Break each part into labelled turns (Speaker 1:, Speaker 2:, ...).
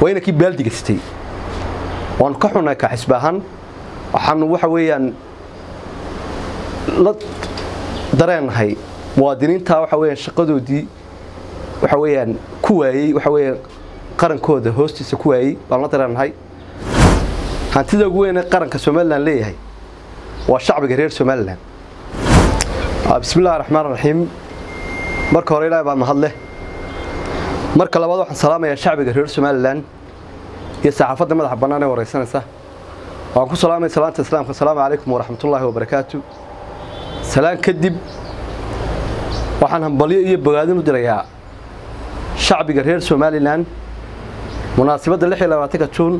Speaker 1: waa inankii baaldiga sitay waanu ka xunnay ka xisbi ahaan waxaanu waxa weeyaan la dareennahay muwaadiniinta waxa weeyaan shaqadoodii waxa weeyaan ku waayey waxa weeyaan qarankooda hoostiisa ku waayey baan la dareennahay hantida ugu weyn ee qaranka somalilan leeyahay waa shacbiga reer somalilan bismi illahi raxmaan raxiim marka hore ilaahi baa mahadleh marka labaad waxaan salaamayaa shacbiga reer somalilan iyo saxaafadda madaxa bannaan ee waraysanaysa waxaan ku salaamaya salaanta islaamka asalaamu calaykum waraxmatullaahi wabarakaatu salaan kadib waxaan hambalyo iyo bogaadin u dirayaa shacbiga reer somalilan munaasabadda lix iyo labaatanka juun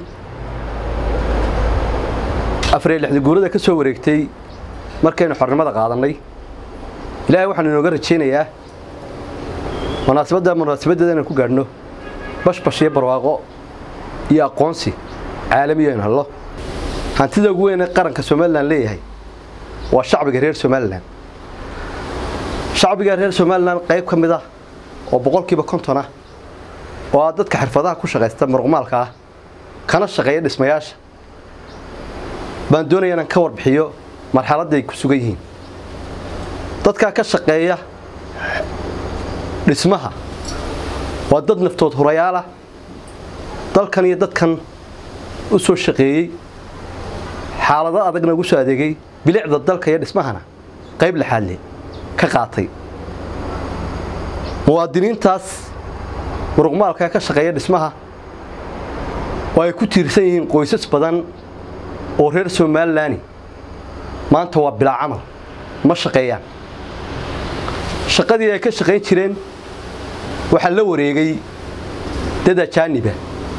Speaker 1: afar iyo lixda guurada ka soo wareegtay markaynu xornimada qaadannay ilaahay waxaanu inooga rajaynayaa munaasabadda munaasabaddeeda inaan ku gaadhno bashbash iyo barwaaqo iyo aqoonsi caalamiyo aynu hello hantida ugu weyn ee qaranka somalilan leeyahay waa shacbiga reer somalilan shacbiga reer somalilan qayb ka mid ah oo boqolkiiba konton ah oo ah dadka xirfadaha ku shaqaysta muruqmaalka ah kana shaqeeya dhismayaasha baan doonaya inaan ka warbixiyo marxaladda ay ku sugan yihiin dadkaa ka shaqeeya dhismaha waa dad naftood hurayaalah dalkan iyo dadkan u soo shaqeeyey xaalado adagna ugu soo adeegay bilicda dalka iyo dhismahana qayb laxaadle ka qaatay muwaadiniintaas muruqmaalka ka shaqeeya dhismaha oo ay ku tiirsan yihiin qoysas badan oo reer somalilani maanta waa bilaa camal ma shaqeeyaan shaqadii ay ka shaqayn jireen waxaa la wareegay dad ajaaniba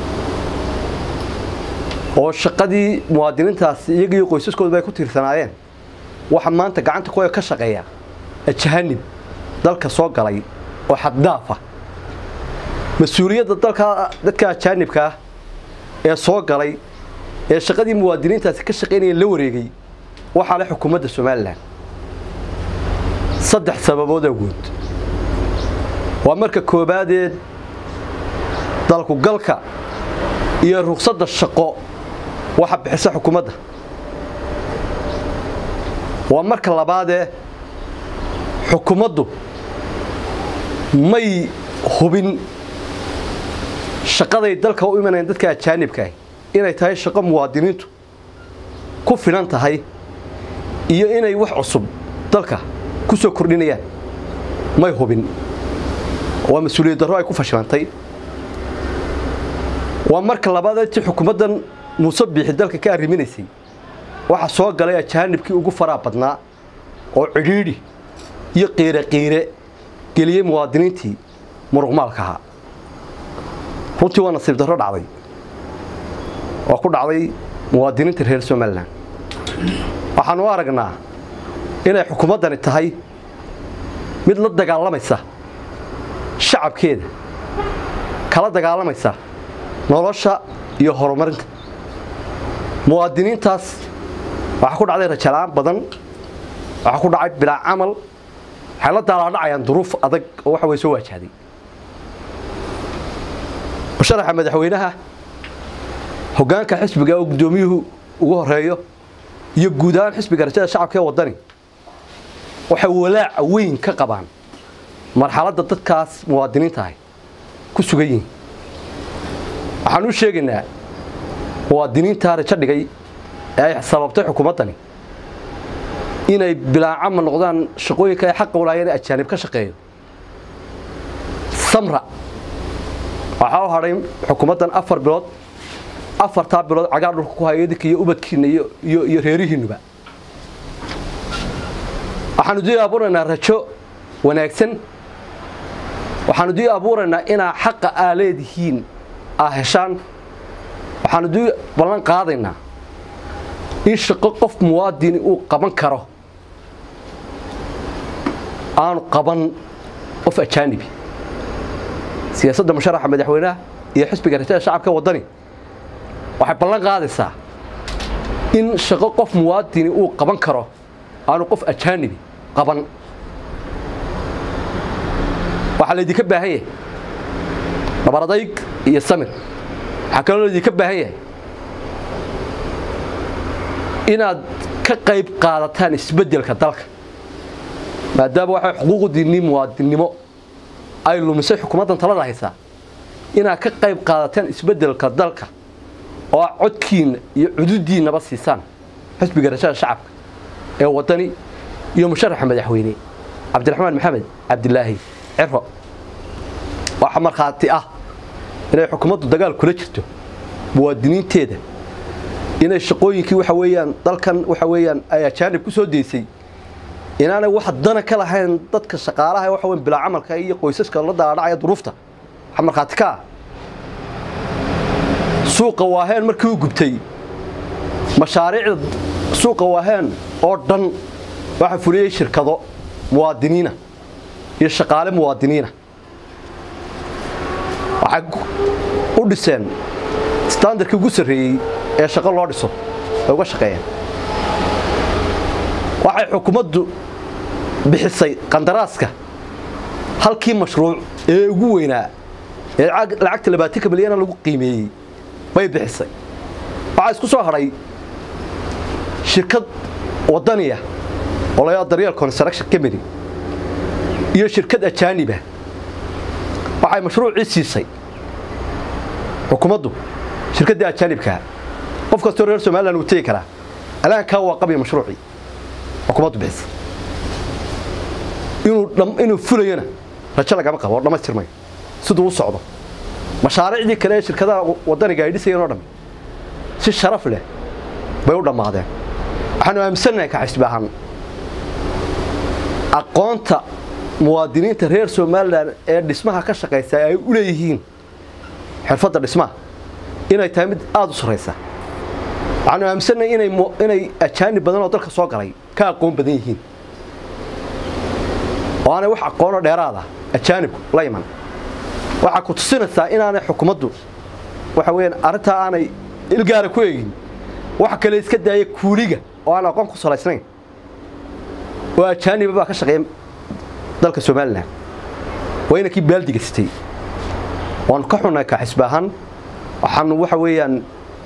Speaker 1: oo shaqadii muwaadiniintaas iyagiiyo qoysaskooduba ay ku tiirsanaayeen waxa maanta gacanta kuwa ka shaqeeya ajahanib dalka soo galay oo xaddaafa mas-uuliyadda dalka dadka ajaanibka ah ee soo galay ee shaqadii muwaadiniintaasi ka shaqaynayeen la wareegay waxaa leh xukuumadda somalilan saddex sababood awood waa marka koobaadeed dalku galka iyo ruqsadda shaqo waxa bixisa xukuumadda waa marka labaadee xukuumaddu may hubin shaqaday dalka u imanayaan dadka ajaanibkaah inay tahay shaqo muwaadiniintu ku filan tahay iyo inay wax cusub dalka ku soo kordhinayaan may hubin waa mas-uuliyad darro ay ku fashilantay waa marka labaad intii xukuumaddan muuse biixi dalka ka arriminaysay waxaa soo galay ajaanibkii ugu faraa badnaa oo cidhiidhi iyo qiire qiire geliyey muwaadiniintii muruqmaalka ahaa runtii waa nasiib darro dhacday oo ku dhacday muwaadiniinta reer somalilan waxaanu u aragnaa inay xukuumaddani tahay mid la dagaalamaysa shacabkeeda kala dagaalamaysa nolosha iyo horumarinta muwaadiniintaas waxaa ku dhacday rajala'aan badan waxaa ku dhacay bilaa camal waxay la daalaadhacayaan duruuf adag oo waxa way soo waajahday musharaxa madaxweynaha hoggaanka xisbiga oo guddoomiyuhu ugu horeeyo iyo guud ahaan xisbiga rajada shacabka ee waddani waxay walaaca weyn ka qabaan marxaladda dadkaas muwaadiniinta ahy ku sugan yihiin waxaan u sheegaynaa muwaadiniintaa rajo dhigay ee ay sababtay xukuumaddani inay bilaacama noqdaan shaqooyinka ay xaqa walaayeen ee ajaanib ka shaqeeyo samra waxaa u hadhay xukuumaddan afar bilood afartaa bilood cagaar dhulka ku haya idinka iyo ubadkiinna iyo reerihiinnuba waxaanu dii abuuraynaa rajo wanaagsan waxaanu dii abuuraynaa inaa xaqa aa leedihiin aa heshaan waxaanu dii ballan qaadaynaa in shaqo qof muwaadini uu qaban karo aanu qaban qof ajaanibi siyaasadda musharaxa madaxweynaha iyo xisbiga rajada shacabka waddani waxay ballan qaadaysaa in shaqo qof muwaadini uu qaban karo aanu qof ajaanibi qaban waxaa laydinka baahan yahay dhabaradayg iyo samir waxaa kaloo idinka baahan yahay inaad ka qayb qaadataan isbeddelka dalka maadaama waxay xuquuqdiinnii muwaadinnimo ay lumisay xukuumaddan talada haysaa inaad ka qayb qaadataan isbeddelka dalka oo aad codkiinna iyo cududiinnaba siisaan xisbiga rashada shacabka ee waddani iyo musharaxa madaxweyne cabdiraxmaan maxamed cabdilaahi ciro waxa markhaati ah inay xukuumaddu dagaal kula jirto muwaadiniinteeda inay shaqooyinkii waxa weeyaan dalkan waxa weeyaan ay ajaanib ku soo deysay inaanay wax dana ka lahayn dadka shaqaalaha waxa weyn bilaa camalka iyo qoysaska la daadhacaya duruufta waxa markhaati ka ah suuqa waaheen markii uu gubtay mashaariicda suuqa waaheen oo dhan waxaa fuliyey shirkado muwaadiniina iyo shaqaale muwaadiniina waxay u dhiseen standardkii ugu sarreeyey ee shaqo loo dhiso ay uga shaqeeyeen waxay xukuumaddu bixisay qandaraaska halkii mashruuc ee ugu weynaa ee lacagta labaatanka milyana lagu qiimeeyey bay bixisay waxaa isku soo hadhay shirkad waddaniya oo la daryeel construction company iyo shirkad ajaaniba waxay mashruucii siisay xukuumaddu shirkaddii ajaanibkaa qof kastoo reer somalilan uu tegi karaa alaankaa waa qabiya mashruucii xukuumaddu bixisay inuu inuu fulayona rajo lagama qabo oo dhammaystirmayo siduu u socdo mashaariicdii kale ee shirkadaha waddaniga ay dhisayeen oo dhan si sharaf leh bay u dhammaadeen waxaanu aaminsannahay ka xisbi ahaan aqoonta muwaadiniinta reer somalilan ee dhismaha ka shaqaysa ay u leeyihiin xirfadda dhismaha inay tahay mid aada u sarraysa waxaanu aaminsannahay inay inay ajaanib badan oo dalka soo galay ka aqoon badan yihiin oo aanay wax aqoonoo dheeraada ajaanibku la iman waxaa ku tusinaysaa inaanay xukuumaddu waxa weeyaan arrintaa aanay ilgaara ku eegin waxa kale iska daaya kuuliga oo aan aqoon ku salaysnayn oo ajaaniba baa ka shaqeeya dalka somalilan waa inankii baaldiga sitay waanu ka xunnay ka xisbi ahaan waxaanu waxa weeyaan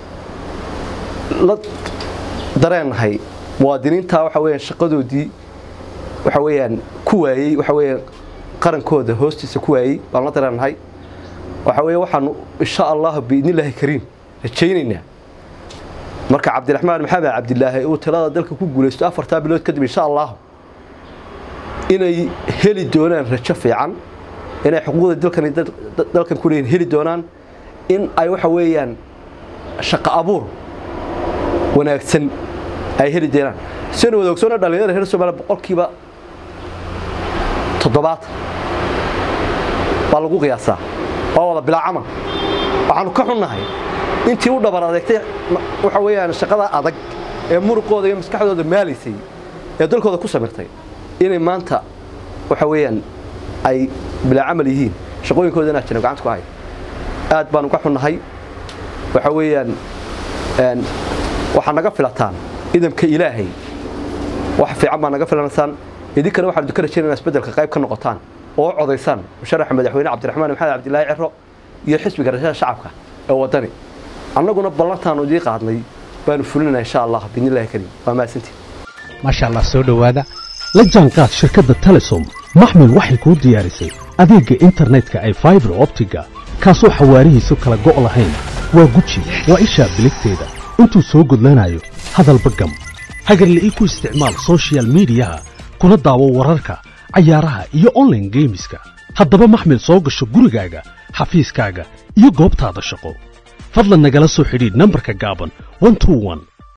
Speaker 1: la dareennahay muwaadiniinta waxa weeyaan shaqadoodii waxa weeyaan ku waayey waxa weeyaan qarankooda hoostiisa ku waayey baan la dareennahay waxa weeye waxaanu insha allah biidnillaahi kariim rajaynaynaa marka cabdiraxmaan maxamed cabdilaahi uu talada dalka ku guulaysto afartaa bilood kadib insha allah inay heli doonaan rajo fiican inay xuquuqda dalkan dalkan ku leeyihin heli doonaan in ay waxa weeyaan shaqo abuur wanaagsan ay heli doonaan sina wada ogsoona dhalinyarada reer Soomaaliya boqolkiiba toddobaatan baa lagu qiyaasaa waa wada bilaa camal waxaanu ka xunnahay intii u dhabar adeegtay waxa weeyaan shaqada adag ee muruqooda iyo maskaxdooda maalaysay ee dalkooda ku samirtay inay maanta waxa weeyaan ay bilaa camal yihiin shaqooyinkooda inaa jiran gacanta ku hay aad baanu ka xunnahay waxa weeyaan waxaa naga filataan idamka ilaahay wax fiican baa naga filanaysaan idinkana waxaanu ka rajaynaa isbeddelka qayb ka noqotaan oo codaysaan musharaxa madaxweyne cabdiraxmaan maxamed cabdilaahi ciro iyo xisbiga rashada shacabka ee waddani annaguna ballantaanu idii qaadnay baanu fulinaa insha allah biidnillahi kariim waa mahadsantiin
Speaker 2: maasha allah soo dhowaada la jaanqaad shirkadda telesom maxmil waxay kuu diyaarisay adeegga internetka ay faibar optiga kaasoo xawaarihiisu kala go' lahayn waa guji waa ishaa biligteeda intuu soo gudlanayo hadalba gam hagarle ii ku isticmaal sochial midiyaha kuna daawo wararka cayaaraha iyo onlaine geemiska haddaba maxmil soo gasho gurigaaga xafiiskaaga iyo goobtaada shaqo fadlan nagala soo xidhiidh nambarka gaaban